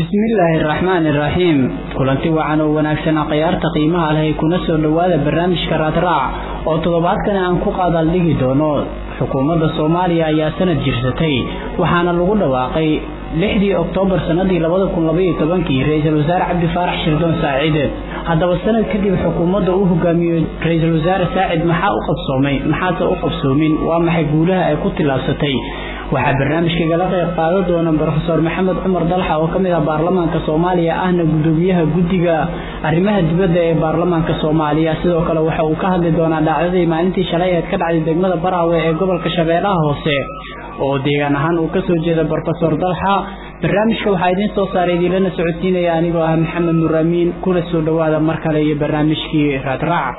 bismillaahi araxmaani iraxiim kulanti wacan oo wanaagsan akhyaarta qiimaha leh kuna soo dhowaada barnaamijka raadraac oo toddobaadkan aan ku qaadaaldhigi doono xukuumadda soomaaliya ayaa sanad jirsatay waxaana lagu dhawaaqay lixdii oktoobar sanadii labada kun labaiyo tobankii ra-iisul wasaare cabdi faarax shirdoon saacid haddaba sanad kadib xukuumadda uu hogaamiyo ra-iisul wasaare saacid maxaa u qabsoomay maxaase u qabsoomin waa maxay guulaha ay ku tillaabsatay waxaa barnaamijkaigala qayb qaadan doona brofeor maxamed cumar dalxa oo ka mid ah baarlamaanka soomaaliya ahna gudoomiyaha guddiga arrimaha dibadda ee baarlamaanka soomaaliya sidoo kale waxa uu ka hadli doonaa dhacdadii maalintii shalay eed ka dhacday degmada baraawe ee gobolka shabeellaha hoose oo deegaan ahaan uu kasoo jeeda brofesor dalxa barnaamijka waxaa idiin soo saaray idiinlana socodsiinaya anigoo ah maxamed nuraamiin kuna soo dhowaada mar kale iyo barnaamijkii raadraac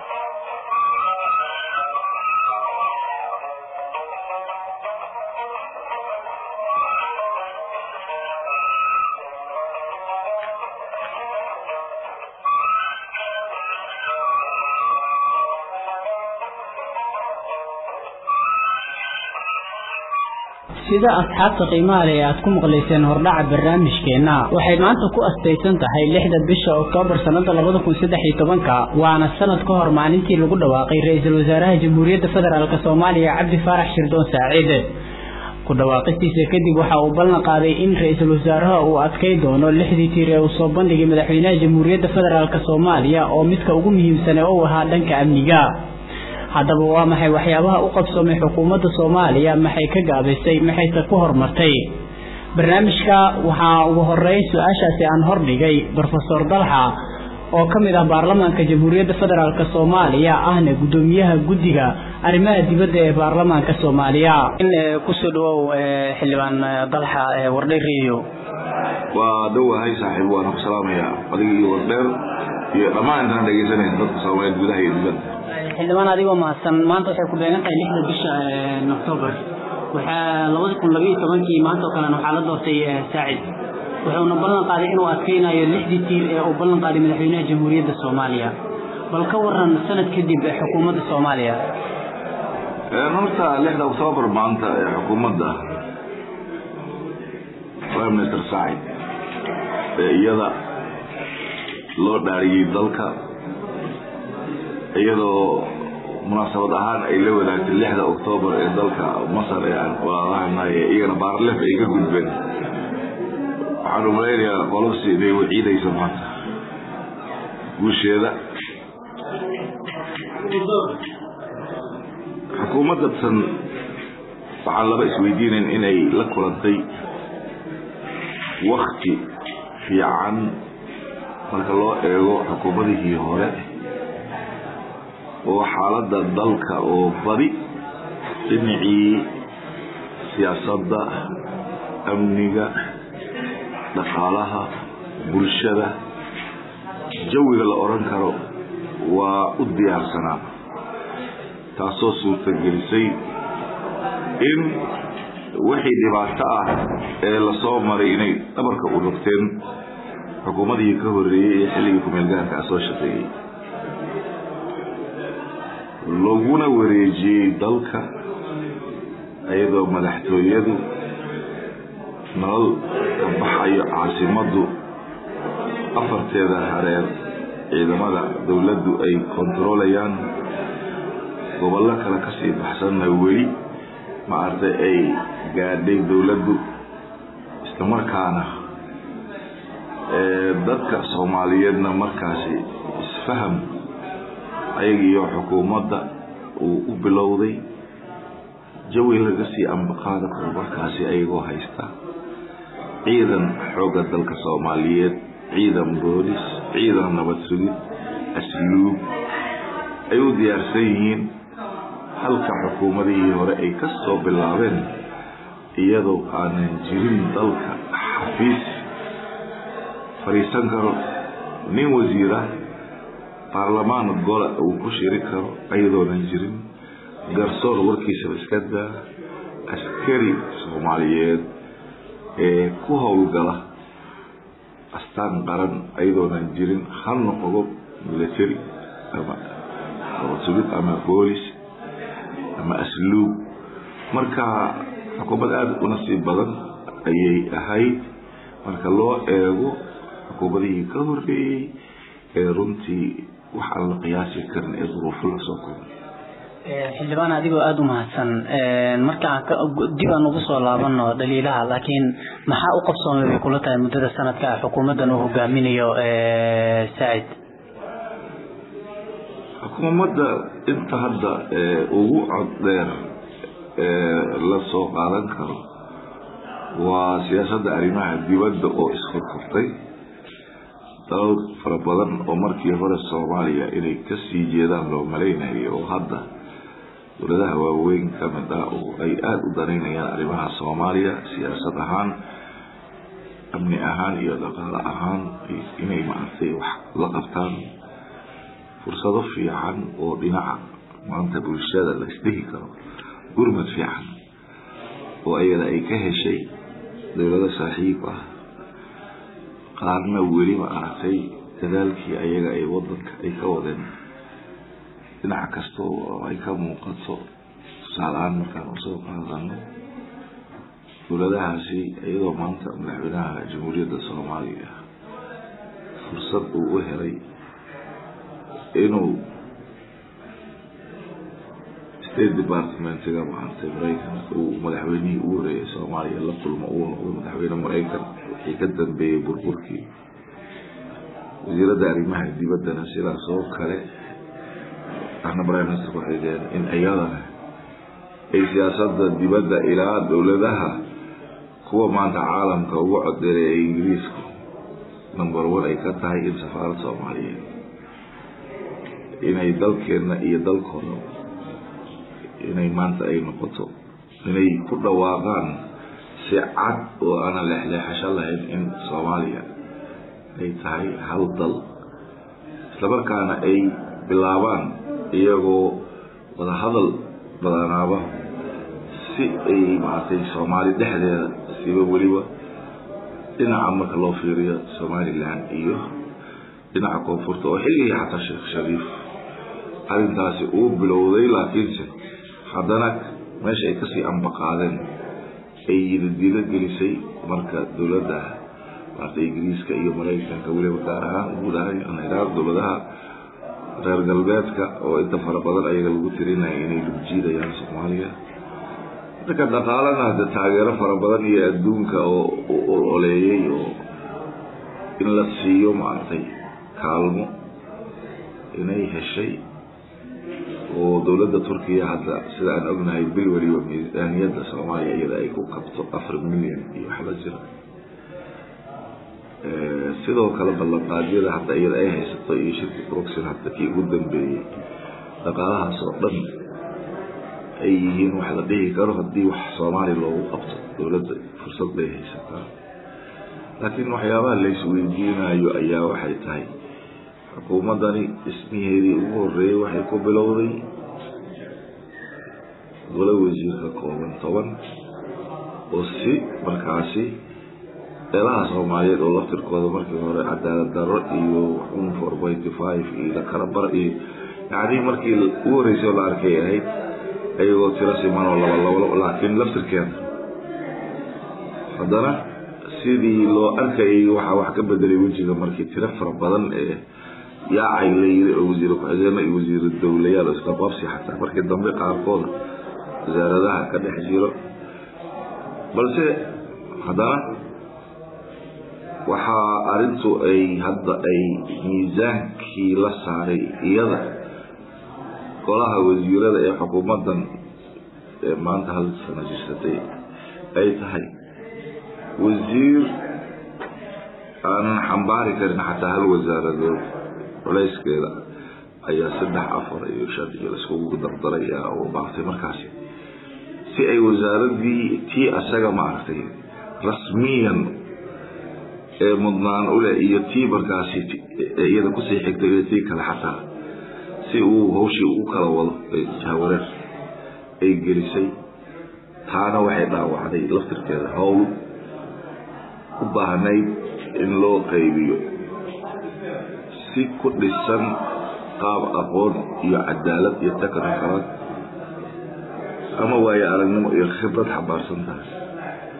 sida asxaabta qiimaha leh ee aad ku maqlayseen hordhaca barnaamijkeenna waxay maanta ku astaysan tahay lixda bisha oktoobar sannada labada kun saddex iyo tobanka waana sanad ka hor maalintii lagu dhawaaqay ra-iisul wasaaraha jamhuuriyadda federaalk soomaaliya cabdi faarax shirdoon saacid ku dhawaaqistiisa kadib waxa uu ballan qaaday in ra-iisul wasaaraha uu adkay doono lixdii tiir ee uu soo bandhigay madaxweynaha jamhuuriyadda federaalk soomaaliya oo midka ugu muhiimsan ee uu ahaa dhanka amniga haddaba waa maxay waxyaabaha u qabsoomay xukuumadda soomaaliya maxay ka gaabisay maxayse ku horumartay barnaamijka waxaa ugu horeey su-aashaasi aan hordhigay brofesor dalxa oo ka mid ah baarlamaanka jamhuuriyadda federaalk soomaaliya ahna guddoomiyaha guddiga arrimaha dibadda ee baarlamaanka soomaaliya kusoo dhawow xildhibaan dalxa wardhe radio waa dhowahay saaxiib waana ku salaamayaa adiga iyo wardheer iyo dhammaan intaan dhegeysanaysa dadka soomaaliyeed gudaha iyo dibadda xildhibaan adigoo mahadsan maanta waxay ku beegan tahay lixda bisha octoobar waxaa labada kun labaiyo tobankii maanta oo kalena waxaa la doortay saacid wuxuuna ballan qaaday inuu adkeynayo lixdii tiir ee uu ballan qaaday madaxweynaha jamhuuriyadda soomaaliya bal ka waran sanad kadib xukuumadda soomaaliya horta lixda oktoobar maanta ee xukuumadda prime minister saacid ee iyada loo dhaariyey dalka iyadoo munaasabad ahaan ay la wadaagtay lixda oktoobar ee dalka masar ee aan walaalahanay iyagana baarlef ay ka gudbeen waxaan umalaynayaa qolasi inay waciidayso maanta guusheeda xukuumadatan waxaan laba isweydiinayn inay la kulantay wakti fiican marka loo eego xukuumadihii hore oo xaaladda dalka oo badi dhinacii siyaasadda amniga dhaqaalaha bulshada jawiga la odhan karo waa u diyaarsanaa taasoo suurtagelisay in wixii dhibaato ah ee lasoo maray inay dhabarka u rogteen xukuumadihii ka horreeyey ee xilligii kumeelgaarka a soo shaqeeyey laguna wareejiyey dalka iyadoo madaxtooyadu nolol ka baxayo caasimaddu afarteeda hareer ciidamada dowladdu ay kontarolayaan gobollo kale kasii baxsanna weli maaragtay ay gaadhay dowladdu islamarkaana dadka soomaaliyeedna markaasi isfaham ayagiiyo xukuumadda uu u bilowday jawi laga sii ambaqaada karo markaasi ayagoo haysta ciidan xoogga dalka soomaaliyeed ciidan boolis ciidan nabad sugid asluub ay u diyaarsan yihiin halka xukuumadihii hore ay ka soo bilaabeen iyadoo aanan jirin dalka xafiis fadhiisan karo nin wasiira baarlamaan gola uu ku shiri karo ayadoonan jirin garsoor warkiisaba iska daa askari soomaaliyeed ee ku howlgala astaan qaran ayadoonan jirin ha noqdo military ama nabadsugid ama boolis ama asluub marka xukuumad aada u nasiib badan ayay ahayd marka loo eego xukuumadihii ka horreeyey ee runtii wax aan la qiyaasi karin ee duruufo lasoo kulmay xildhibaan adigoo aada u mahadsan markaan dib aan ugu soo laabano dhaliilaha laakiin maxaa u qabsoomay bay kula tahay muddada sanadka xukuumaddan uu hogaaminayo saacid xukuumadda inta hadda ugu cod dheer la soo qaadan karo waa siyaasadda arrimaha dibadda oo isfurfurtay dalal fara badan oo markii hore soomaaliya inay kasii jeedaan loo malaynayo oo hadda dowladaha waaweyn ka mid ah oo ay aada u danaynayaan arrimaha soomaaliya siyaasad ahaan amni ahaan iyo dhaqaale ahaan inay maaragtay wax la qabtaan fursado fiican oo dhinaca maanta bulshada la isdhihi karo gurmad fiican oo ayada ay ka heshay dowlado saaxiib ah qaarna weli ma aragtay dadaalkii ayaga ay wadanka ay ka wadeen dhinac kasta oo ay ka muuqato tusaale-aan markaan usoo qaadano dowladahaasi iyadoo maanta madaxweynaha jamhuuriyadda soomaaliya fursad uu u helay inuu state departmentiga maaragtay maraykan uu madaxweynihii ugu horeeyay soomaaliya la kulmo uu noqdo madaxweyne maraykan wixii ka dambeeyey burburkii wasiiradda arrimaha dibaddana sidaas oo kale ahna prime minister ku-xigeen in iyadana ay siyaasadda dibadda ilaa dowladaha kuwa maanta caalamka ugu codeeray ee ingiriisku number one ay ka tahay in safaaradda soomaaliyeed inay dalkeenna iyo dalkooda inay maanta ay noqoto inay ku dhawaaqaan si cad oo aanan leexleexasho lahayn in soomaaliya ay tahay hal dal islamarkaana ay bilaabaan iyagoo wadahadal badanaaba si ay maaragtay soomaali dhexdeeda siba weliba dhinaca marka loo fiiriyo somalilan iyo dhinaca koonfurta oo xilligii xataa sheekh shariif arrintaasi uu bilowday laakiinse haddana meesha ay kasii ambaqaadeen ay yidadiilo gelisay marka dowladda maarta ingiriiska iyo maraykanka weliba gaar ahaan guud ahaan iraaq dowladaha reer galbeedka oo inta fara badan ayaga lagu tirinaya inay lugjiidayaan soomaaliya dadka dhaqaalana hade taageero fara badan iyo adduunka oo oleeyey oo in la siiyo maaragtay kaalmo inay heshay oo dowladda turkiya hadda sida aan ognahay bil weliba miisaaniyadda soomaaliya iyada ay ku qabto afar milyan iyo waxba jira sidoo kale ballanqaadyada hadda iyada ay haysato iyo shirka broxin hadda kii ugu dambeeyey dhaqaalahaas oo dhan ay yihiin wax la dhihi karo haddii wax soomaaliya loogu qabto dowladda fursad bay haysataa laakiin waxyaabaha la isweydiinayo ayaa waxay tahay xukuumaddani dhismiheedii ugu horeeyey waxay ku bilowday golo wasiirka kooban toban oo si markaasi beelaha soomaaliyeed oo laftirkooda markii hore cadaalad darro iyo un four pointy five iyo lakarabar iyo yacni markii ugu horreysay oo la arkay ahayd ayagoo tiro siman oo laba labo laakiin laftirkeeda haddana sidii loo arkayay waxaa wax ka bedelay wejiga markii tiro fara badan ee yaacay la yiri oo wasiir ku-xigeenno iyo wasiir dowlayaal isla qabsi xataa markii dambe qaarkooda wasaaradaha ka dhex jiro balse haddana waxaa arrintu ay hadda ay miisaankii la saaray iyada golaha wasiirada ee xukuumaddan ee maanta hal sano jirsatay ay tahay wasiir aanan xambaari karin xataa hal wasaaradood culayskeeda ayaa saddex afar iyo shan iyo laiskugu dardaraya oo baaftay markaasi si ay wasaaradii tii asaga maaragtay rasmiyan ee mudnaan uleh iyo tii markaasi iyada kusii xigtay iyo tii kale xataa si uu hawshii u kala wado jahawareer ay gelisay taana waxay dhaawacday laftirkeeda howl u baahnayd in loo qaybiyo si ku dhisan qaab aqoon iyo cadaalad iyo taknifalad ama waayo aragnimo iyo khibrad xambaarsan tahay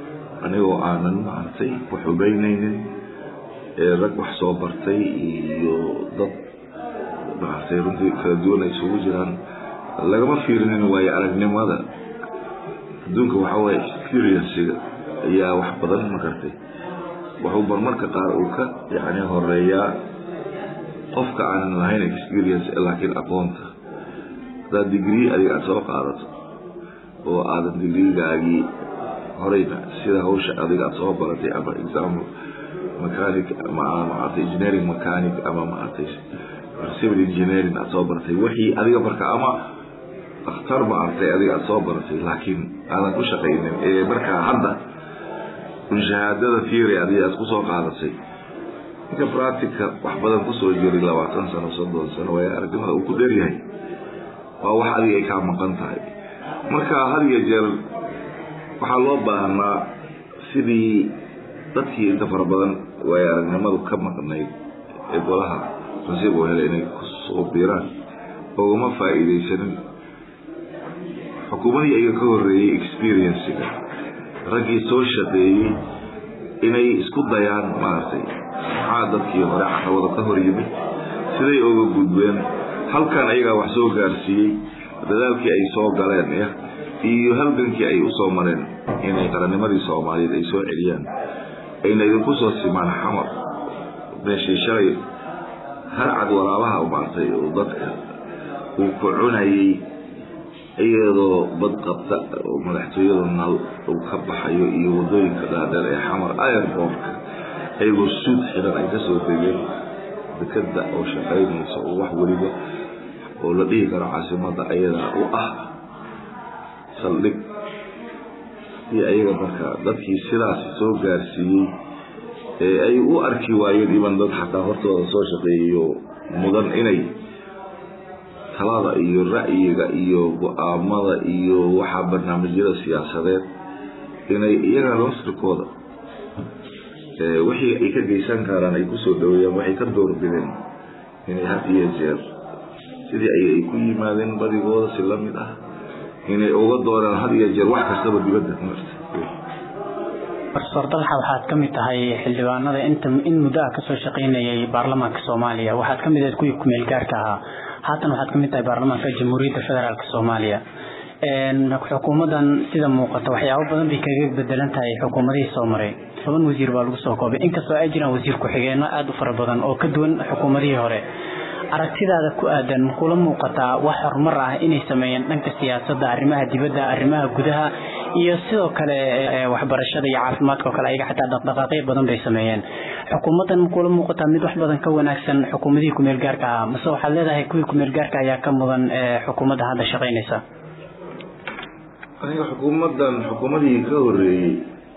anigoo aanan maaragtay wax ogeynaynin rag wax soo bartay iyo dad maaragtay runtii kala duwan ay isugu jiraan lagama fiirinin waayo aragnimada adduunka waxaa waaye experienciga ayaa wax badan makartay wuxuu barmarka qaar uu ka yani horeeyaa qofka aanan lahayn experience laakiin aqoonta haddaad degree adiga aada soo qaadato oo aadan digrigaagii horeyna sida hawsha adiga aada soo baratay ama example mechanic ama maaragtay engineering mechanic ama maaragtay civil engineering aada soo baratay wixii adiga marka ama akhtar maaragtay adiga aada soo baratay laakiin aadan ku shaqaynin ee markaa hadda un shahaadada theory adiga aada kusoo qaadatay ninka practica wax badan kusoo jiray labaatan sano soddon sano waaya aragnimada uu ku dheryahay waa wax adiga ay kaa maqan tahay marka had iyo jeer waxaa loo baahnaa sidii dadkii inta fara badan waaya aragnimadu ka maqnayd ee golaha nasiib oo hele inay kusoo biiraan ogama faa'iidaysanin xukuumadii ayaga ka horreeyey experienciga raggii soo shaqeeyey inay isku dayaan maaragtay maxaa dadkii hore caqabado ka hor yimid siday oga gudbeen halkan ayagaa wax soo gaarsiiyey dadaalkii ay soo galeen y iyo halgankii ay usoo mareen inay qarannimadii soomaaliyeed ay soo celiyaan ayna idinku soo simaan xamar meeshii shalay harcad waraabaha maartay oo dadka uu ku cunayay iyadoo bad qabta oo madaxtooyada nal uu ka baxayo iyo wadooyinka dhaadheer ee xamar airbortka ayagoo suud xiran ay kasoo degeen dekada oo shaqaynaysa oo wax weliba oo la dhihi karo caasimada ayadaa u ah saldhig iyo ayaga marka dadkii sidaas soo gaarsiiyey ee ay u arki waayeen iban dad xataa hortooda soo shaqeeyayo mudan inay talada iyo ra'yiga iyo go-aamada iyo waxaa barnaamijyada siyaasadeed inay iyaga losrikooda wixii ay ka geysan karaan ay kusoo dhaweeyaan waxay ka doorbideen inay had iyo jeer sidii ay ku yimaadeen badigooda si lamid ah inay uga doonaan had iyo jeer wax kastaba dibadda marta profesor dalxa waxaad ka mid tahay xildhibaanada inta in muddo ah kasoo shaqaynayay baarlamaanka soomaaliya waxaad ka mid ahayd kuwii kumeel gaarka ahaa haatan waxaad ka mid tahay baarlamaanka jamhuuriyadda federaalk soomaaliya xukuumadan sida muuqata waxyaabo badan bay kaga bedelan tahay xukuumadihii soo maray toban wasiir baa lagu soo koobay inkastoo ay jiraan wasiir ku-xigeenno aada u fara badan oo ka duwan xukuumadihii hore aragtidaada ku aadan makula muuqataa wax horumar ah inay sameeyeen dhanka siyaasadda arrimaha dibadda arrimaha gudaha iyo sidoo kale waxbarashada iyo caafimaadka oo kale ayaga xataa dhaqdhaqaaqyo badan bay sameeyeen xukuumaddan makula muuqataa mid wax badan ka wanaagsan xukuumadihii kumeel gaarka ahaa mase waxaad leedahay kuwii kumeel gaarka ayaa ka mudan xukuumadda hadda shaqaynaysa aniga xukuumaddan xukuumadii ka horeeyey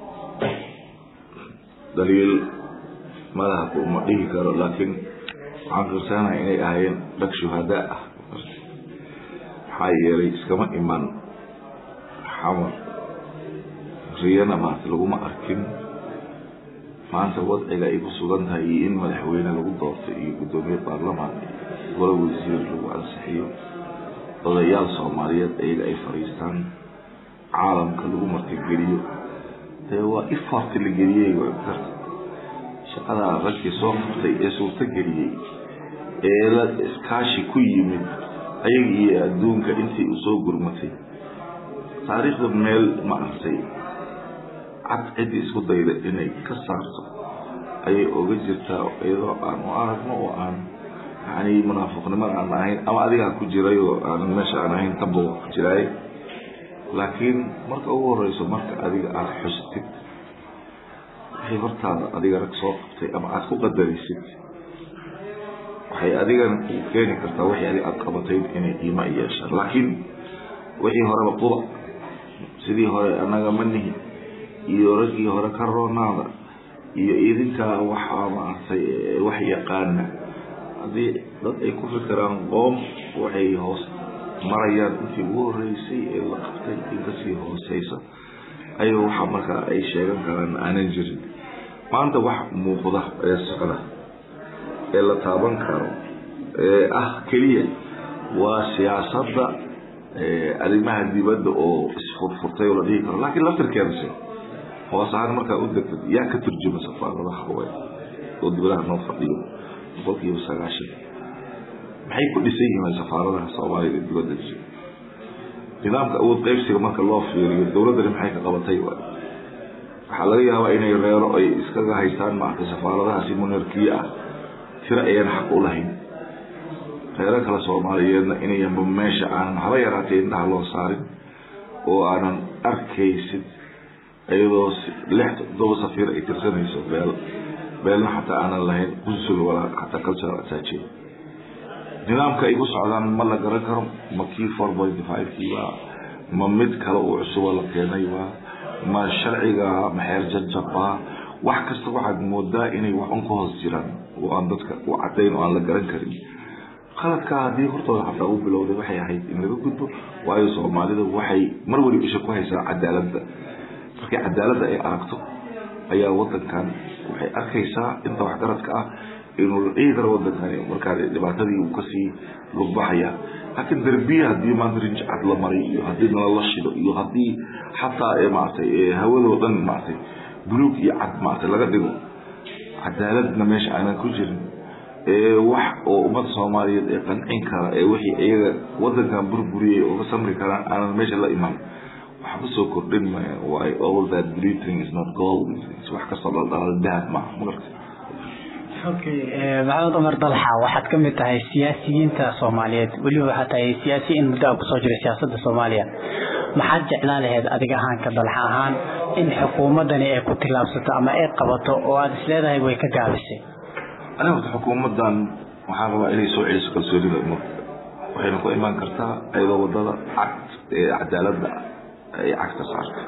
daliil malaha kuma dhihi karo laakiin waxaan firsanahay inay ahaayeen dhag shuhadaa ah maxaa yeelay iskama iman xamar riyana maanta laguma arkin maanta wadciga ay ku sugan tahay iyo in madaxweyne lagu doorto iyo guddoomiye baarlamaan golo wasiir lagu ansixiyo odayaal soomaaliyeed ayaga ay fadhiistaan caalamka lagu martigeliyo dee waa effort la geliyey karta shaqadaa raggii soo qabtay ee suurto geliyey ee la iskaashi ku yimid ayaga iyo adduunka intii uu soo gurmatay taariikhda meel ma artay cad ciddii isku dayda inay ka saarto ayay oga jirtaa iyadoo aan u aragno oo aan yani munaafiqnimada aan ahayn ama adigaa ku jiray oo aanan meesha aan ahayn taba waa ku jiraay laakiin marka ugu horeyso marka adiga aada xustid waxay hortaada adiga rag soo qabtay ama aada ku qadarisid waxay adigana ku keeni kartaa wixii adig aada qabatay inay qiimo yeeshaan laakiin wixii horeba quba sidii hore annaga ma nihin iyo raggii hore ka roonaada iyo idinkaa waxaa maaragtay wax yaqaana haddii dad ay ku fikiraan qoom waxay hoos marayaan intii ugu horeysay ee la qabtay in kasii hooseysa ayuu waxaa markaa ay sheegan karaan aanan jirin maanta wax muuqda ee socda ee la taaban karo ee ah keliya waa siyaasadda arrimaha dibadda oo isfurfurtay oo la dhihi karo laakiin laftirkeedase hoos ahaan markaa u degtad yaa ka turjuma safaaradaha haween oo dibadaha noo fadhiyo boqolkiiba sagaashan maxay ku dhisan yihiin safaaradaha soomaaliya ee dibadda jira nidaamka awood qaybsiga marka loo fiiriyo dowladdani maxay ka qabatay waay waxaa laga yaabaa inay reero ay iskaga haystaan maaragtay safaaradahaasi monarkiye ah tiro ayaan xaq u lahayn reero kale soomaaliyeedna inayanba meesha aanan haba yaraatee indhaha loo saarin oo aanan arkaysid iyadoo lix todoba safiir ay tirsanayso beel beelna xataa aanan lahayn qusul walaa xataa cultural attaching nidaamka ay ku socdaan ma la garan karo ma kii four point five kii waa ma mid kale uu cusubo la keenay waa ma sharciga ma xeer jajabaa wax kasta waxaad moodaa inay wax un ka hoos jiraan oo aan dadka u cadayn oo aan la garan karin qaladkaa haddii hortooda xataa u bilowday waxay ahayd in laga gudbo waayo soomaalida waxay mar waliba isha ku haysaa cadaaladda markii cadaaladda ay aragto ayaa wadankan waxay arkaysaa inta waxgaradka ah inuu la dhihi karo wadankani markaa dhibaatadii uu kasii lugbaxaya laakiin darbiya haddii maanta rinjicad la maray iyo haddii nalala shido iyo haddii xataa maaragtay hawadoo dhan maaragtay buluug iyo cad maaragtay laga dhigo cadaaladna meesha aanan ku jirin wax oo ummadda soomaaliyeed ee qancin kara ee wixii iyaga wadankan burburiyay oo ka samri karaan aanan meesha la iman waxba soo kordhin maya why all that glittering is not gold wax kastoo dhaldhalal dahab maaha magarta okay maxamed cumar dalxa waxaad ka mid tahay siyaasiyiinta soomaaliyeed weliba waxaad tahay siyaasi in muddo a kusoo jira siyaasadda soomaaliya maxaad jeclaan lahayd adiga ahaanka dalxa ahaan in xukuumaddani ay ku tillaabsato ama ay qabato oo aada isleedahay way ka gaabisay aniga horta xukuumaddan waxaan rabaa inay soo celiso kalsoonida ummadda waxayna ku imaan kartaa iyadoo wadada cad ee cadaaladda ay cagta saarta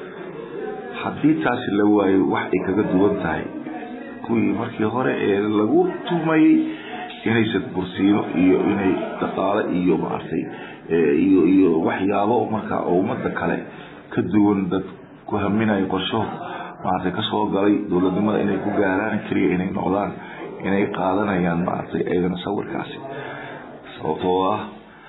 haddii taasi la waayo wax ay kaga duwan tahay kuwii markii hore ee lagu tumayey inaysan bursiino iyo inay dhaqaale iyo maaragtay iyo iyo waxyaabo markaa oo ummadda kale ka duwan dad ku haminayo qorshaho maaragtay kasoo galay dowladnimada inay ku gaaraan keliya inay noqdaan inay qaadanayaan maaragtay ayagana sawirkaasi sababtoo ah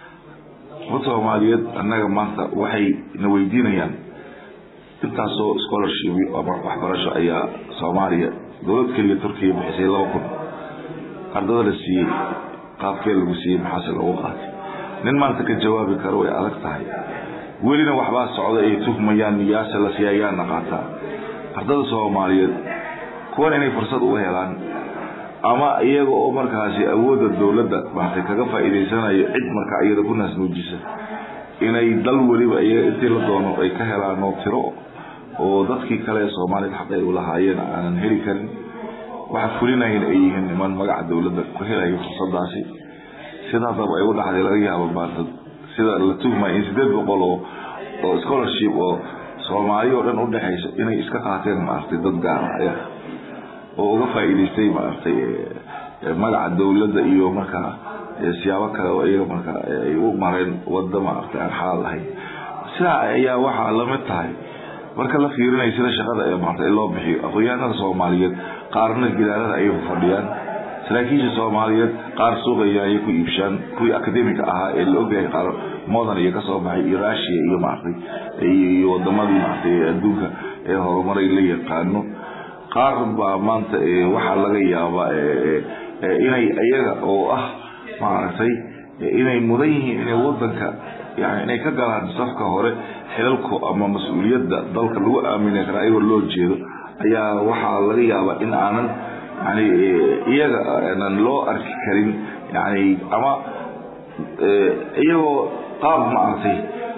umad soomaaliyeed annaga maanta waxay na weydiinayaan intaasoo scholarship ama waxbarasho ayaa soomaaliya dowlad keliya turkiya bixisay laba kun ardada la siiyey qaabkee lagu siiyey maxaase lagu qaatay nin maanta ka jawaabi karo way adag tahay welina waxbaa socda ay tuhmayaan yaase la siiya ayaana qaataa ardada soomaaliyeed kuwan inay fursad uga helaan ama iyaga oo markaasi awoodda dowladda maartay kaga faa'iidaysanayo cid markaa iyada ku naasnuujisa inay dal weliba iyaga intii la doono ay ka helaan oo tiro oo dadkii kale ee soomaaliyad xaq ay u lahaayeen aanan heli karin waxa fulinayn ay yihiin niman magaca dowladda ku helayo fursadaasi sidaasaba ay u dhacday laga yaabo maanta sida la tuhmaya in sideed boqol oo oo scholarship oo soomaali oo dhan udhexaysa inay iska qaateen maaragtay dad gaara ayaga oo uga faa'iidaystay maaragtay magaca dowladda iyo markaa siyaabo kale oo iyaga markaa ay u mareen wadda maaragtay aan xalaal lahayn sidaa ayaa waxaa lamid tahay marka la fiirinayo sida shaqada ee maaragtay loo bixiyo aqoonyahanada soomaaliyeed qaarna gidaarada ayay fadhiyaan saraakiisha soomaaliyeed qaar suuqaya ayay ku iibshaan kuwii akademika ahaa ee la ogyahay qaar modan iyo kasoo baxay iyo russia iyo maaragtay iyo wadamadii maaragtay adduunka ee horumaray la yaqaano qaar baa maanta waxaa laga yaabaa inay iyaga oo ah maaragtay inay mudan yihiin inay wadanka yani inay ka galaan safka hore xilalku ama mas-uuliyadda dalka lagu aamini karaa iyagoo loo jeedo ayaa waxaa laga yaabaa in aanan yani iyaga aanan loo arki karin yani ama iyagoo qaab maaragtay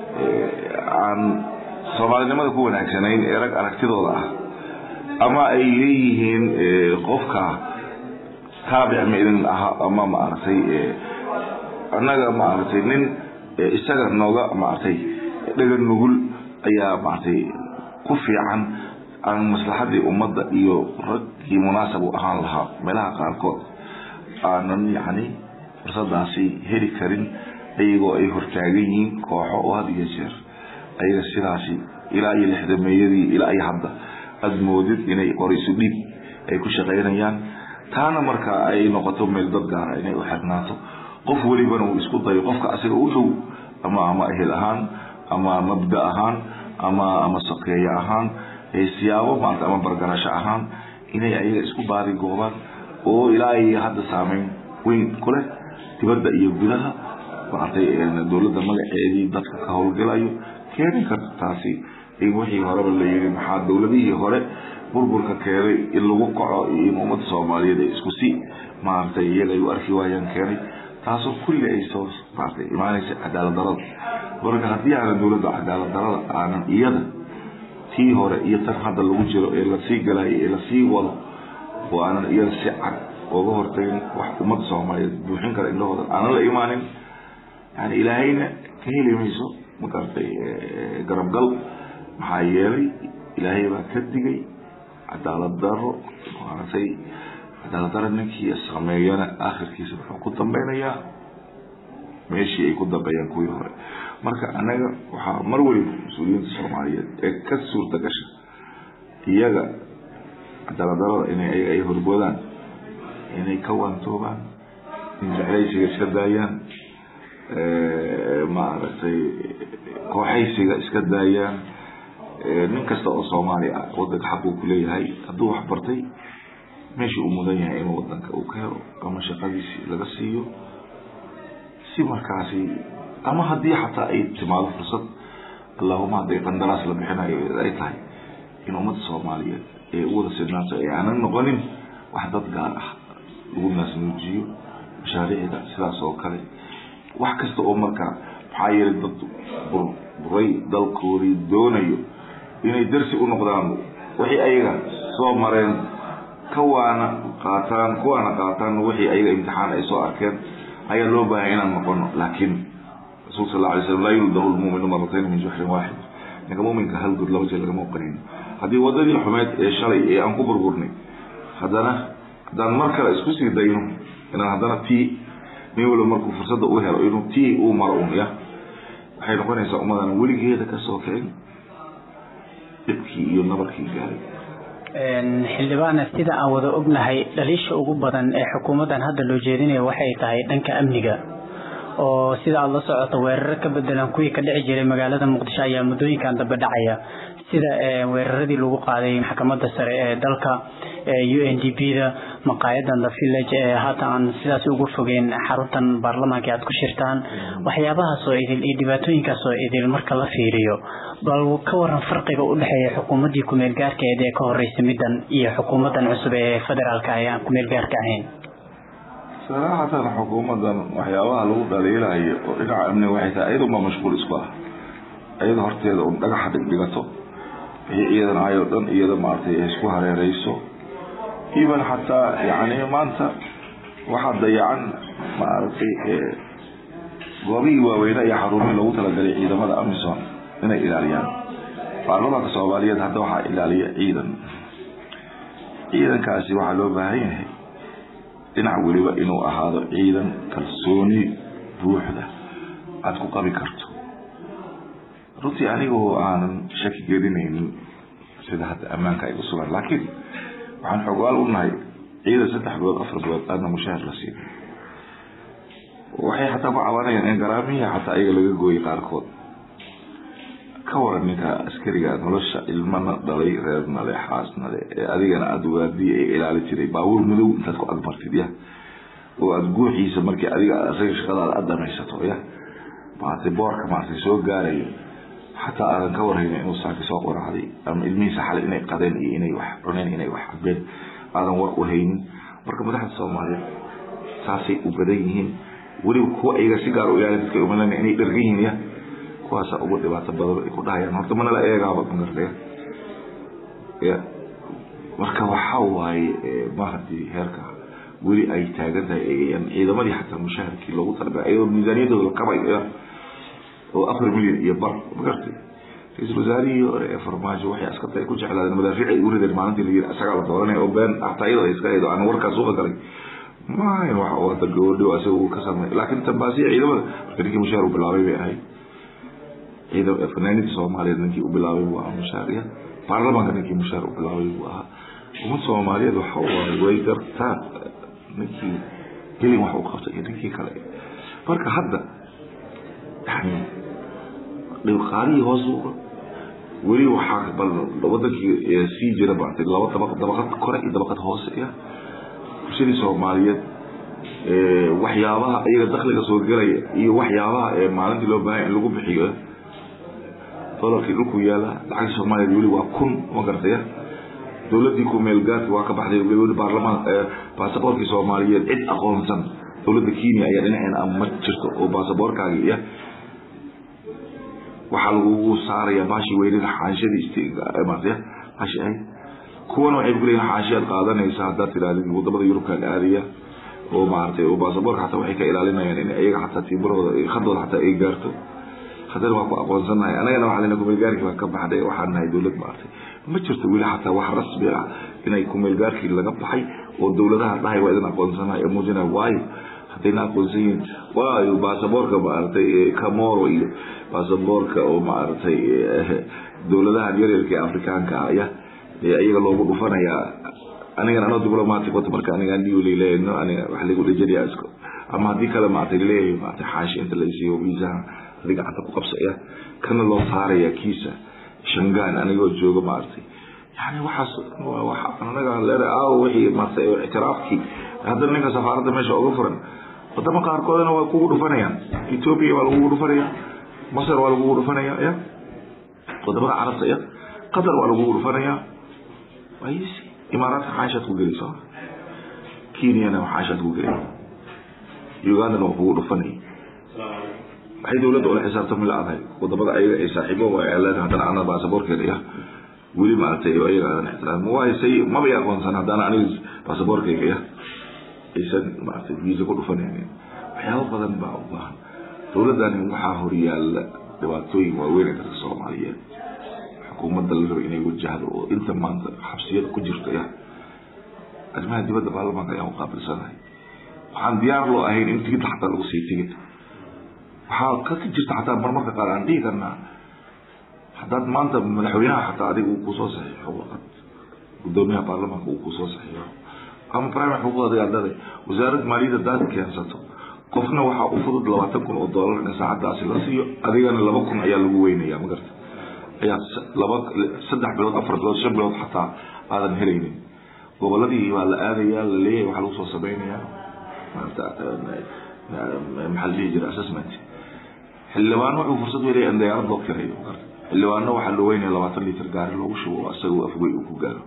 aan soomaalinimada ku wanaagsanayn ee rag aragtidooda ah ama ay leeyihiin qofka taabic ma idin aha ama maaragtay annaga maaragtay nin isaga nooga maaragtay dhagan nugul ayaa maaragtay ku fiican aan maslaxadii ummadda iyo raggii munaasab u ahaan lahaa meelaha qaarkood aanan yacni fursadaasi heli karin iyagoo ay hortaagan yihiin kooxo oo had iyo jeer ayaga sidaasi ilaa iyo lixdameeyadii ilaa iyo hadda aada moodid inay qorayso dhiib ay ku shaqaynayaan taana markaa ay noqoto meel dad gaara inay u xirnaato qof welibana uu isku dayo qofka asiga u dhow ama ama ehel ahaan ama mabda ahaan ama ama sokeeye ahaan siyaabo maarata ama bargarasho ahaan inay ayaga isku baari goobaan oo ilaa ay hadda saameyn weyn ku leh dibadda iyo gudaha maaragtay dowladda magaceedii dadka ka howlgalayo keeni karta taasi in wixii horeba la yiri maxaa dowladihii hore burburka keenay in lagu kaco iyo in ummadda soomaaliyeed ay isku si maaragtay iyaga ay u arki waayaan keenay taasoo kulli ay soo maaragtay imaanaysa cadaalad darada marka haddii aanan dowladda cadaalad darada aanan iyada tii hore iyo tan hadda lagu jiro ee lasii galayo ee lasii wado oo aanan iyada si cad oga hortagin wax ummadda soomaaliyeed buuxin kara indhahooda aanan la imaanin yani ilaahayna ka heli mayso magartay garabgal maxaa yeelay ilaahay baa ka digay cadaalad daro maaragtay cadaalad daro ninkii sameeyana aakhirkiisa wuxuu ku dambeynayaa meeshii ay ku dambeeyaan kuwii hore marka anaga waxaa mar waliba mas-uuliyiinta soomaaliyeed ee ka suurta gasha iyaga cadaalad darada inay ayaga ay horboodaan inay ka waantoobaan in jeclaysiga iska daayaan maaragtay kooxaysiga iska daayaan nin kasta oo soomaali ah wadanka xaq uu kuleeyahay hadduu wax bartay meeshii uu mudan yahay inuu wadanka uu ka helo ama shaqadiisii laga siiyo si markaasi ama haddii xataa ay timaado fursad allahuma hadday qandaraas la bixinayo ay tahay in ummadda soomaaliyeed ee u wada sidnaato ee aanan noqonin wax dad gaar ah lagu naasnuujiyo mashaariicda sidaas oo kale wax kasta oo markaa maxaa yeelay dad burburay dalkoodii doonayo inay darsi u noqdaan wixii ayaga soo mareen kawaana qaataan kuwaana qaataan wixii ayaga imtixaan ay soo arkeen ayaa loo baahaya inaan noqono laakiin rasuulka sal alay slam laa yuldahu lmuminu maratayn min juxrin waaxid ninka muminka hal good laba jeer lagama oqonin haddii wadadii xumeed ee shalay ee aan ku burburnay haddana haddaan mar kale isku sii dayno inaan haddana tii nin waliba markuu fursadda u helo inuu tii uu maro un ya waxay noqonaysaa ummadan weligeeda kasoo kicin dhibkii iyo nabarkii gaaray xildhibaana sida aan wada ognahay dhaliisha ugu badan ee xukuumaddan hadda loo jeedinaya waxay tahay dhanka amniga oo sida aada la socoto weeraro ka bedelan kuwii ka dhici jiray magaalada muqdisho ayaa muddooyinkan dambe dhacaya sida weeraradii lagu qaaday maxkamadda sare ee dalka u n d b da maqaayadan the village ee haatan aan sidaas ugu fogeyn xaruntan baarlamaanka aad ku shirtaan waxyaabahaas oo idil iyo dhibaatooyinkaas oo idil marka la fiiriyo bal ka waran farqiga u dhexeeya xukuumaddii kumeel gaarkeed ee ka horreysay middan iyo xukuumaddan cusub ee federaalka ee aan kumeel gaarka ahayn saraxatan xukuumaddan waxyaabaha lagu dhaliilayo oo dhinaca amniga waxay tahay iyadunba mashquul isku ah iyada horteeda un dhagaxa dhigdhigato wixii iyadan ahayoo dhan iyada maaragtay ay isku hareereyso even xataa yani maanta waxaa dayacan maaragtay goobihii waaweyne iyo xarumihii loogu talagalay ciidamada amison inay ilaaliyaan baarlamaanka soomaaliyeed hadda waxaa ilaaliya ciidan ciidankaasi waxaa loo baahan yahay dhinac weliba inuu ahaado ciidan kalsooni buuxda aada ku qabi karto runtii anigoo aanan shaki gelinaynin sida hadda ammaanka ay usugan laakiin waxaan xogaal u nahay ciidan saddex bilood afar bilood aadna mushaahar la siin waxay xataa ku cabanayaan in garaamihi xataa ayaga laga gooyay qaarkood ka waran ninka askariga nolosha ilmana dhalay reerna le xaasna le ee adigana aada waadiya ee ilaali jiray baabuur madow intaad ku agmartid ya oo aada guuxiisa markii adiga asaga shaqadaada aada dhamaysato ya maartay boorka maartay soo gaarayo xataa aadan ka warhayna inuu saaki soo qoracday ama ilmihiisa xalay inay qadeen iyo inay wax cuneen inay wax cabeen aadan war u haynin marka madaxda soomaaliyeed saasay u badan yihiin weliba kuwa iyaga si gaar u ilaali dadka umalana inay dhargan yihiin ya kuwaasa ugu dhibaato badan ay ku dhahayaan horta mana la eegaaba magartaya ya marka waxaa waaye ma hadii heerka weli ay taagan tahay ciidamadii xataa mushaharkii loogu talagalay iyadoo miisaaniyadooda la kabayo oo afar milyan iyo bar magartay ra-iisul wasaarihii hore ee farmaajo waxay askarta ay ku jeclaadeen madaafiic ay u rideen maalintii la yiri isagaa la dooranaya oo been hataa iyadoo ay iska haydo aan warkaas uga galay maayn wax wada gabadho asaga uu ka sameey laakiin tambaasiya ciidamada marka ninkii mushaar u bilaabay bay ahayd ciidam fanaaniinta soomaaliyeed ninkii u bilaabay buu ahaa mushaariya baarlamaanka ninkii mushaar u bilaabay buu ahaa ummad soomaaliyeed waxa waaye way gartaan ninkii gelin wax u qabtay iyo ninkii kale marka hadda yani dhibqaalihii hoos weli waxaa bal wadankii sii jira maartay laba dabaq dabaqad kore iyo dabaqad hoose ah bulshadii soomaaliyeed waxyaabaha iyaga dakliga soo gelaya iyo waxyaabaha ee maalintii loo baahanya in lagu bixiyo dolarkii dhulku yaala lacagta soomaaliyeed weli waa kun ma garataya dowladii kumeelgaadka waa ka baxday weli baarlamaan baasaboorkii soomaaliyeed cid aqoonsan dowladda kenya ayaa dhinaceena ma jirto oo baasaboorkaagi iya waxaa lagugu saaraya baashi weynida xaanshadii maartaya baashi ahayd kuwana waxay ku leeyihin xaashiyaad qaadanaysa haddaad tidhahdid wadamada yurubkaan aadaya oo maaragtay oo baasaboorka xataa waxay ka ilaalinayaan in iyaga xataa tiibarhooda khadooda xataa ay gaarto haddana waa ku aqoonsanahay anagana waxaa lena kumeelgaarkii baa ka baxday waxaan nahay dowlad maaragtay ma jirto weli xataa wax rasmi ah inay kumeelgaarkii laga baxay oo dowladaha dhahay waa idin aqoonsanahay ee muujinaya waayo haddayna aqoonsan yihiin waayo baasaboorka maaragtay camoro iyo baasaboorka oo maaragtay dowladahan yaryarka ee afrikaanka ah ya iyaga loogu dhufanayaa anigan anoo diblomatic wata marka aniga nileeno aniga wax lagu dhejariyaa isko ama haddii kale maaragtay laleeyahay maaragtay xaashi inta la isiiyo viisaha adiga gacanta ku qabsaya kana loo saaraya kiisa shangaan anigoo jooga maaragtay yani waxaas waa wax anaga leeda aawo wixii maaragtay ictiraafkii haddana ninka safaaradda meesha uga furan wadamo qaarkoodana waa kugu dhufanayaan ethoopia waa lagugu dhufanaya masar waa lagugu dhufanaya ya wadamada carabta ya qatar waa lagugu dhufanaya waysi imaaraadka xaashaad ku gelaysa kenyana xaashaad ku gelay ugandana waa kugu dhufanaya waxay dowladda ula xisaabtami la-dahay wadamada ayaga ay saaxiibo leen haddana ana baasaboorkeeda ya weli maaragtay ayaga aadan ixtiraam waayo say mabay aqoonsan haddana aniga baasaboorkeyga ya aysan maaragtay viisa ku dhufanaynin waxyaabo badan baa u baahan dowladdani waxaa horyaala dhibaatooyin waaweyn ee dadka soomaaliyeed xukuumadda la raba inay wajahdo oo inta maanta xabsiyada ku jirta ya arrimaha dibadda baarlamaanka ayaan uqaabilsanahay waxaan diyaar loo ahayn in tigid xataa lagu sii tigid waxaa ka jirta xataa marmarka qaar aan dhihi karnaa haddaad maanta madaxweynaha xataa adiga uu kusoo saxiixo waqad gudoomiyaha baarlamaanka uu kusoo saxiixo ama primary xuquuqda adada wasaaradda maaliyadda hadaad keensato qofna waxaa u fudud labaatan kun oo doolar in saacadaasi la siiyo adigana laba kun ayaa lagu weynaya ma garta ayaa laba saddex bilood afar bilood shan bilood xataa aadan helaynin goboladii baa la aadaya la leeyahay waxaa lagu soo samaynayaa maarata maxaa la dhihi jira assessment xildhibaano wuxuu fursad welaya in diyaarad loo kirayo xildhibaano waxaa loo weynaya labaatan litir gaari loogu shubo oo isagoo afgoy uu ku gaaro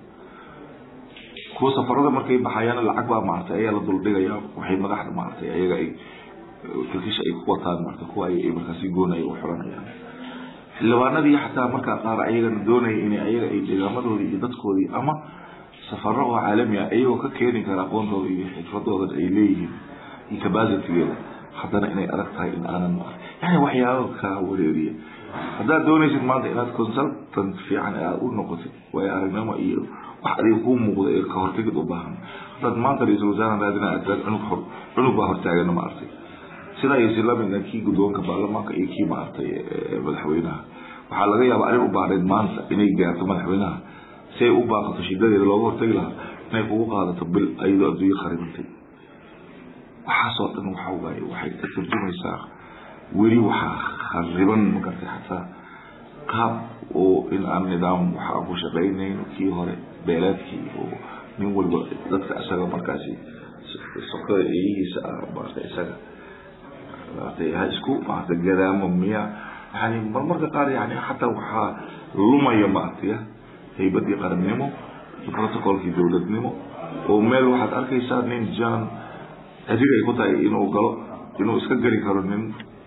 kuwa safarada markay baxayaan lacag baa maaragtay ayaa la duldhigaya waxay madaxda maaragtay ayaga ay kilkisha ay ku wataan maarata kuwa ay markaasi goonaya u xuranayaan xildhibaanadii xataa markaa qaar ayagana doonaya in ayaga ay deegaamadoodii iyo dadkoodii ama safaro oo caalami ah iyagoo ka keeni kara aqoontooda iyo xirfadooda ay leeyihiin iyo capacitigeeda haddana inay adag tahay in aanan yani waxyaaba kaa wareeriya haddaad doonaysid maanta inaad consultant fiican aad u noqotid waayo aragnimo iyo wax adiga kuu muuqda ee ka hortegid u baahan haddaad maanta ra-iisul wasaare raadina aad cunug hor cunug baa hortaagana maaragtay sidaa iyo silamidna kii guddoonka baarlamaanka iyo kii maaragtay madaxweynaha waxaa laga yaabaa arrin u baahnayd maanta inay gaarto madaxweynaha si ay u baaqato shidadeeda looga hortagi lahaa inay kugu qaadato bil ayadoo adduunyo kharibantay waxaasoo dhan waxa waaye waxay ka turjumaysaa weli waxaa khariban magartay xataa qaab oo in aan nidaam waxa ku shaqaynayn kii hore beeleedkii oo nin walba dadka isaga markaasi sokada eeyihiisa ah maarata isaga maarata ha isku maarata gadaamo miya yani marmarka qaar yani xataa waxaa lumaya maartaya haybadii qarannimo iyo protocolkii dowladnimo oo meel waxaad arkaysaa nin jan adiga ay ku tahay inuu galo inuu iska geli karo nin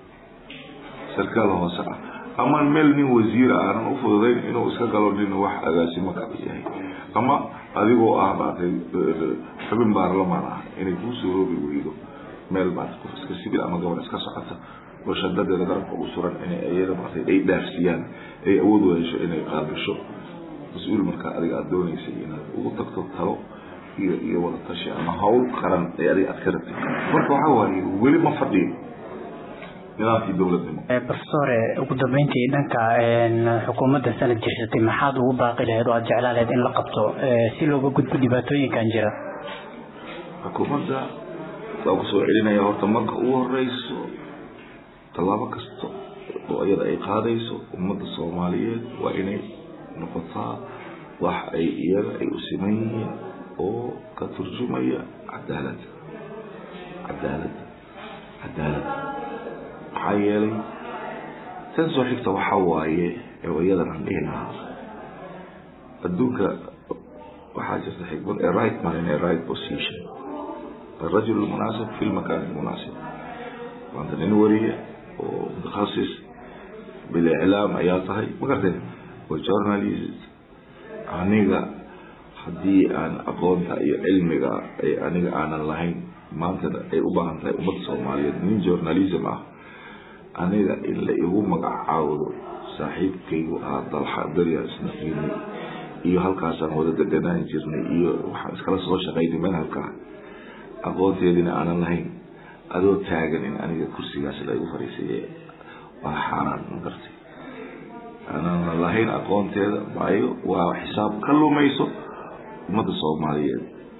sarkaal hoose ah ama meel nin wasiir ah aanan u fududayn inuu iska galo nin wax agaasimo ka yahay ama adigoo ah maaragtay xubin baarlamaan ah inay kuu soo roobi weydo meel maarata qof iska sibil ama gabar iska socota oo shadadeeda garabka u suran inay iyada maartay ay dhaafsiyaan ay awood u hesho inay qaabisho mas-uul markaa adiga aada doonaysay inaad ugu tagto talo iyo iyo wada tashi ama hawl qaran ee adiga aad ka rabtid marka waxaa waaye weli ma fadhiyo nidaamkii dowladnimo profesor ugu dambeyntii dhanka xukuumadda sanad jirsatay maxaad ugu baaqi lahayd oo aada jeclaa lahayd in la qabto si looga gudbo dhibaatooyinkan jira xukuumadda waa kusoo celinaya horta marka ugu horeyso tallaabo kasta oo iyada ay qaadayso ummadda soomaaliyeed waa inay noqotaa wax ay iyaga ay u siman yihiin oo ka turjumaya cadaalad cadaalad cadaalad maxaa yeelay tan soo xigta waxaa waaye ee iyadan aan dhihi lahaa adduunka waxaa jirta xikmad ee right man in a right position الرجل المناسب في المكان المناسب وانت nin wariye oo متخصص بالاعلام ayaa tahay ma gartay oo journalist aniga haddii aan aqoonta iyo cilmiga ay aniga aanan lahayn maantana ay u baahan tahay ummadda soomaaliyeed nin journalism ah aniga in la igu magacaawdo saaxiibkaygu ahaa dalxa darya isnaqiini iyo halkaasaan wada deganaan jirnay iyo waxaan iskala soo shaqaynay manhajkaa aqoonteedina aanan lahayn adoo taagan in aniga kursigaas la igu fariisiye waa xaaraan ma gartay aanan lahayn aqoonteeda maayo waa xisaab ka lumayso ummadda soomaaliyeed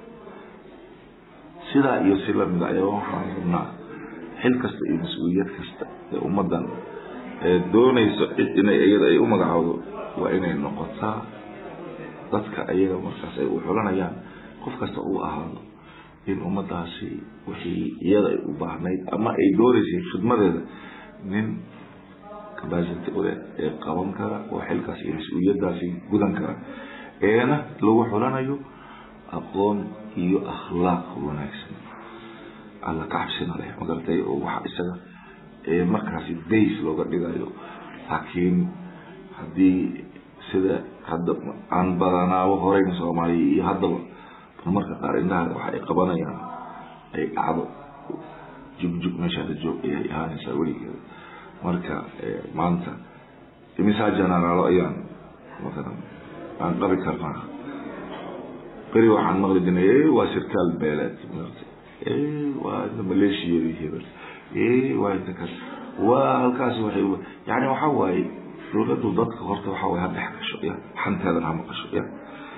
sidaa iyo si lamida ayaa waxaan rabnaa xil kasta iyo mas-uuliyad kasta ee ummaddan ee doonayso cid inay iyada ay u magacaawdo waa inay noqotaa dadka ayaga markaas ay u xulanayaan qof kasta uu ahaado in ummadaasi wixii iyada ay u baahnayd ama ay doonaysay khidmadeeda nin capacity ule ee qaban kara oo xilkaas iyo mas-uuliyadaasi gudan kara eena lagu xulanayo aqoon iyo akhlaaq wanaagsan alla ka cabsina leh magartay oo waxa isaga ee markaasi days looga dhigayo laakiin haddii sida hadda aan badanaabo horeyna soomaaliya iyo haddaba marka qaar indhaha waxa ay qabanayaan ay dhacdo jugjug meeshaada joog ayay ahaanaysaa weligeeda marka maanta imisaa janaraalo ayaan matalan aan qabi karnaa beri waxaan maqli jirnay waa sirkaal beeleed waa inta maleeshiyadii hebel waa inta kas waa halkaasi waxay yani waxa waaye dowladdu dadka horta waxa waye ha dhex gasho ya xanteedan ha maqasho ya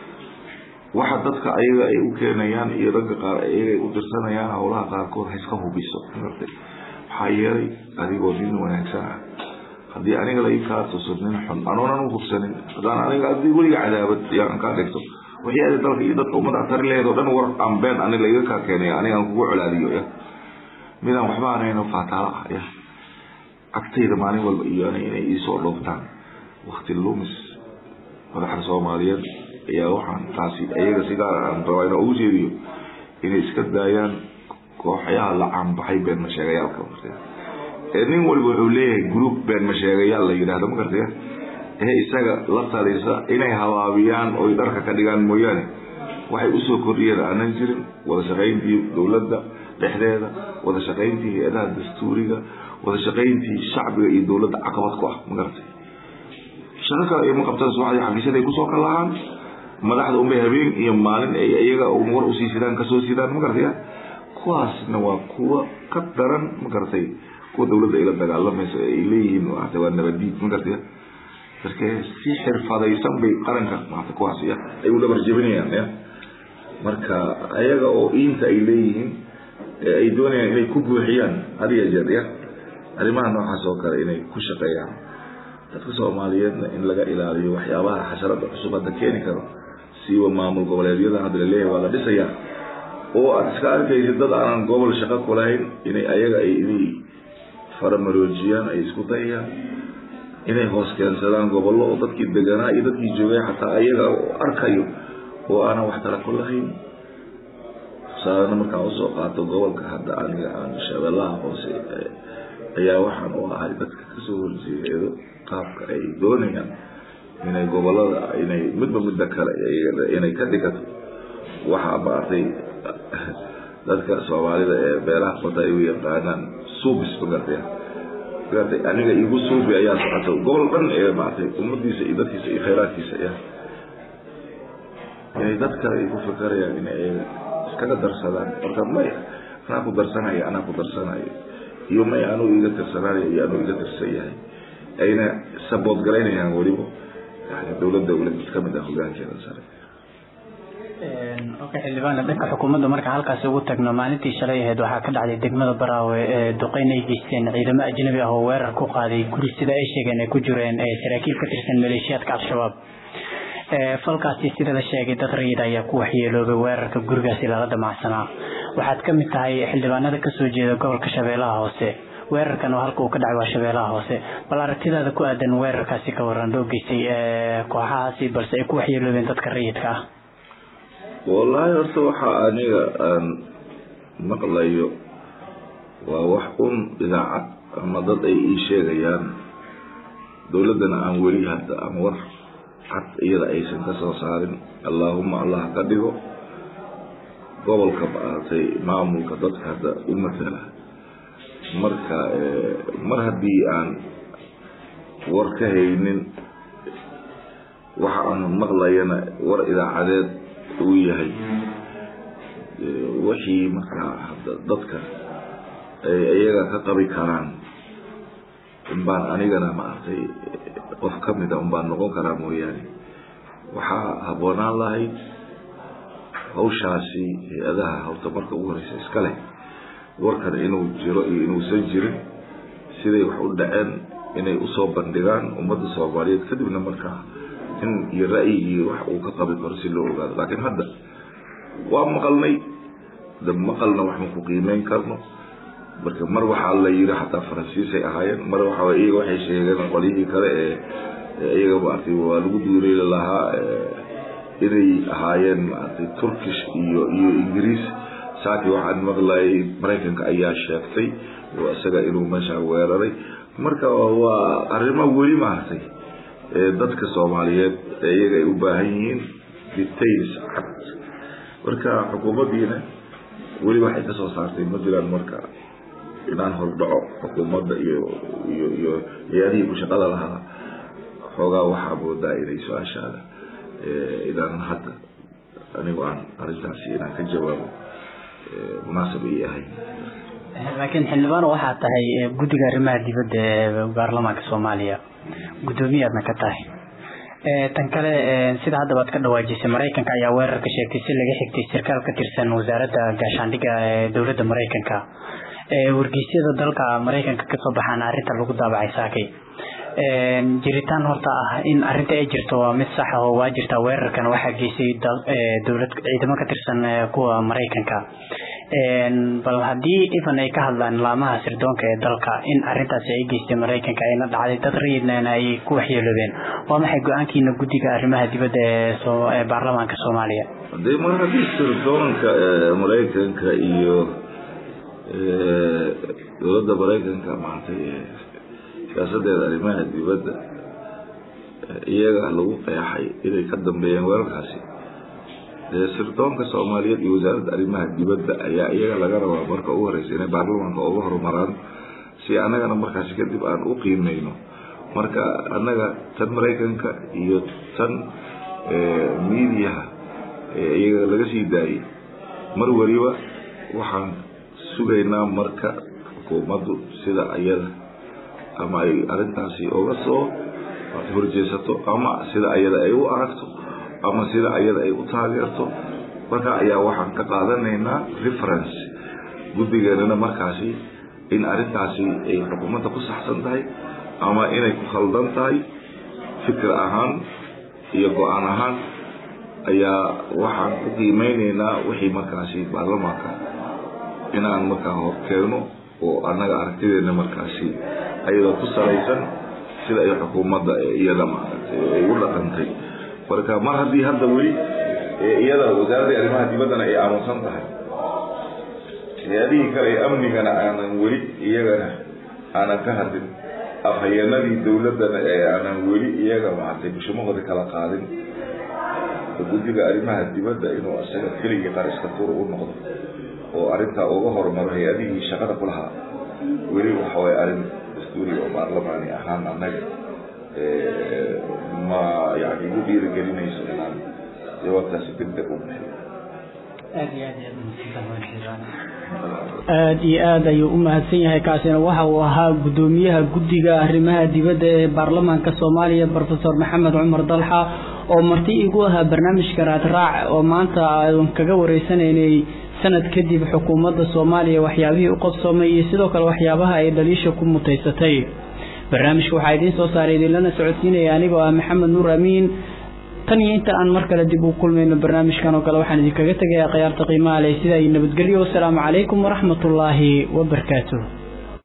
waxa dadka ayaga ay u keenayaan iyo ragga qaar ayaga ay u dirsanayaan howlaha qaarkood ha iska hubiso maartay maxaa yeelay adigoo nin wanaagsan ah haddii aniga la kaa tuso nin xun anoonan u hubsanin haddaan aniga haddii weliga cadaabad yaan kaa dhigto wixii ada dalka iyo dadka ummadda tari laheed oo dhan war aan been ani laiga kaa keenay anigaan kugu colaadiyo ya midaan waxba anayno faataala ah ya agtayda maalin walba iyo ani inay iisoo dhooftaan wakti lumis madaxda soomaaliyeed ayaa waxaan taasi ayaga sigaar aan rabaa inaa ugu jeediyo inay iska daayaan kooxyaha la caanbaxay been masheegayaalka martay ee nin walba wuxuu leeyahay group been masheegayaal la yidhaahdo ma gartaya ee isaga la talisa inay habaabiyaan oy dharka ka dhigaan mooyaane waxay usoo kordhiyeen aanan jirin wada shaqayntii dowladda dhexdeeda wada shaqayntii hay-adaha dastuuriga wada shaqayntii shacbiga iyo dowladda caqabad ku ah ma garatay shaqo kale ayma qabtaan subaxdii xafiisyaday kusoo kal lahaan madaxda unbay habeen iyo maalin ay iyaga war usii sidaan kasoo sidaan ma garataya kuwaasna waa kuwa ka daran ma garatay kuwa dowladda ay la dagaalamayso ay leeyihiin maata waa nabadiid ma garataya marka si xirfadaysan bay qaranka maata kuwaas ya ay u dhabar jebinayaan ya marka ayaga oo iinta ay leeyihiin ee ay doonayaan inay ku buuxiyaan had iyo jeer ya arrimaha noocaas oo kale inay ku shaqeeyaan dadka soomaaliyeedna in laga ilaaliyo waxyaabaha xasharada cusub hadda keeni karo siiba maamul goboleedyada hadda laleeyahay waa la dhisayaa oo aad iska arkaysid dad aanan gobol shaqo ku lahayn inay ayaga ay inay faramaroojiyaan ay isku dayayaan inay hoos keensadaan gobollo oo dadkii deganaa iyo dadkii joogay xataa ayaga arkayo oo aanan wax tala ku lahayn tusaalena markaan usoo qaato gobolka hadda aniga aan shabeellaha hoose ayaa waxaan u ahay dadka kasoo horjeedo qaabka ay doonayaan inay gobolada inay midba midda kale inay ka dhigato waxaa maartay dadka soomaalida ee beelaha qota ay u yaqaanaan suubis magartay magartay aniga igu suubi ayaa socota gobol dhan ee maartay ummadiisa iyo dadkiisa iyo khayraadkiisa ya inay dad kale ay ku fikerayaan inay iskaga darsadaan marka may anaa ku darsanaya anaa ku darsanayo iyo may anuu iga tirsanaanayo iyo anuu iga tirsan yahay ayna sabood garaynayaan weliba yani dowladda weli mid kamid ah hogaankeeda sare okay xildhibaan dhanka xukuumadda marka halkaasi ugu tagno maalintii shalay ahayd waxaa ka dhacday degmada baraawe ee duqeyn ay geysteen ciidamo ajnabi ah oo weerar ku qaaday guri sida ay sheegeen ay ku jireen saraakiil ka tirsan maleeshiyaadka al-shabaab falkaasi sida la sheegay dad rayid ayaa ku waxyeeloobay weerarka gurigaasi lala damacsanaa waxaad ka mid tahay xildhibaanada kasoo jeeda gobolka shabeellaha hoose weerarkan oo halka uu ka dhacay waa shabeellaha hoose bal aragtidaada ku aadan weerarkaasi ka waran loo geystay kooxahaasi balse ay ku waxyeeloobeen dadka rayidka ah wallaahi horta waxaa aniga aan maqlayo waa wax un idaacad ama dad ay ii sheegayaan dowladdana aan weli hadda ama war cad iyada aysan ka soo saarin allaahuma allah ka dhigo gobolka maaragtay maamulka dadka hadda u matala marka mar haddii aan war ka haynin waxa aan maqlayana war idaacadeed uu yahay wixii markaa hadda dadka ay iyaga ka qabi karaan unbaan anigana maaragtay qof ka mida unbaan noqon karaa mooyaane waxaa habboonaan lahayd hawshaasi hay-adaha horta marka ugu horeysa iska leh warkan inuu jiro iyo inuusan jirin siday wax u dhaceen inay usoo bandhigaan ummadda soomaaliyeed kadibna markaa in iyo ra'yigii wax uu ka qabi karo si loo ogaado laakiin hadda waa maqalnay da maqalna wax ma ku qiimeyn karno marka mar waxaa la yiri xataa faransiisay ahaayeen mar waxaa iyaga waxay sheegeen qolyihii kale ee iyaga maaragtay waa lagu duureeli lahaa inay ahaayeen maaragtay turkish iyo iyo ingiriis saaki waxaan maqlayay maraykanka ayaa sheegtay oo isaga inuu meesha weeraray marka waa arrimo weli maaragtay dadka soomaaliyeed ee iyaga ay u baahan yihiin details cad marka xukuumaddiina weli waxay ka soo saartay ma jiraan marka inaan hordhaco xukuumadda iyo iyo iyo hay-adihii ku shaqada lahaa xoogaa waxaa moodaa inay su-aashaada inaan hadda anigu aan arrintaasi inaan ka jawaabo munaasab ii ahayn laakiin xildhibaan waxaa tahay guddiga arrimaha dibadda ee baarlamaanka soomaaliya guddoomiyaadna ka tahay tan kale sida haddaba ad ka dhawaajisay maraykanka ayaa weerar ka sheegtay si laga xigtay sarkaal ka tirsan wasaaradda gaashaandhigga ee dowladda maraykanka wargeysyada dalka maraykanka kasoo baxaana arrinta lagu daabacay saakay jiritaan horta ah in arrinta ay jirto waa mid sax ah oo waa jirtaa weerarkan waxaa geysay dowlad ciidamo ka tirsan kuwa maraykanka bal haddii ifan ay ka hadlaan laamaha sirdoonka ee dalka in arrintaasi ay geystay maraykanka ayna dhacday dad rayidnana ay ku waxyeeloobeen waa maxay go-aankiina guddiga arrimaha dibadda ee baarlamaanka soomaaliya hadee mar haddii sirdoonka maraykanka iyo dowladda maraykanka maaragtay siyaasadeeda arrimaha dibadda iyaga lagu qeexay inay ka dambeeyeen weerarkaasi dee sirdoonka soomaaliyeed iyo wasaaradda arrimaha dibadda ayaa iyaga laga rabaa marka ugu horeysa inay baarlamaanka uga horumaraan si annagana markaasi kadib aan u qiimeyno marka annaga tan maraykanka iyo tan miidiyaha iyaga laga sii daayay mar weliba waxaan sugaynaa marka xukuumaddu sida ayada ama ay arrintaasi uga soo horjeesato ama sida ayada ay u aragto ama sida ayada ay u taageerto marka ayaa waxaan ka qaadanaynaa reference guddigeenana markaasi in arrintaasi ay xukuumadda ku saxsan tahay ama inay ku khaldan tahay fikir ahaan iyo go-aan ahaan ayaa waxaan ku qiimeyneynaa wixii markaasi baarlamaanka inaan markaa horkeeno oo annaga aragtideena markaasi ayadoo ku salaysan sida ay xukuumadda iyada maaragtay ay u dhaqantay marka mar haddii hadda weli iyada wasaaradda arrimaha dibaddana ay aamusan tahay hay-adihii kale ee amnigana aanan weli iyagana aanan ka hadlin afhayeenadii dowladdana ee aanan weli iyaga maaragtay bushimahooda kala qaadin guddiga arrimaha dibadda inuu isaga keligii qariska tuur u noqdo oo arrintaa uga horumaro hay-adihii shaqada ku lahaa weli waxa waye arrin dastuuri oo baarlamaani ahaan annaga ma yani igu dhiirigelinayso inaan jawaabtaasi deg deg u bixiyo aada iyo aada ayuu u mahadsan yahay kaasina waxa uu ahaa guddoomiyaha guddiga arrimaha dibadda ee baarlamaanka soomaaliya brofesor maxamed cumar dalxa oo marti igu ahaa barnaamijka raadraac oo maanta aan kaga wareysanaynay sanad kadib xukuumadda soomaaliya waxyaabihii u qabsoomay iyo sidoo kale waxyaabaha ay dhaliisha ku mutaysatay barnaamijka waxaa idiin soo saaray idinlana socodsiinaya anigoo ah maxamed nuur amiin tan iyo inta aan mar kale dib u kulmayno barnaamijkan oo kale waxaan idinkaga tegayaa khiyaarta qiimaha leh sida ay nabadgelyo wasalaamu calaykum waraxmatullaahi wabarakaatuh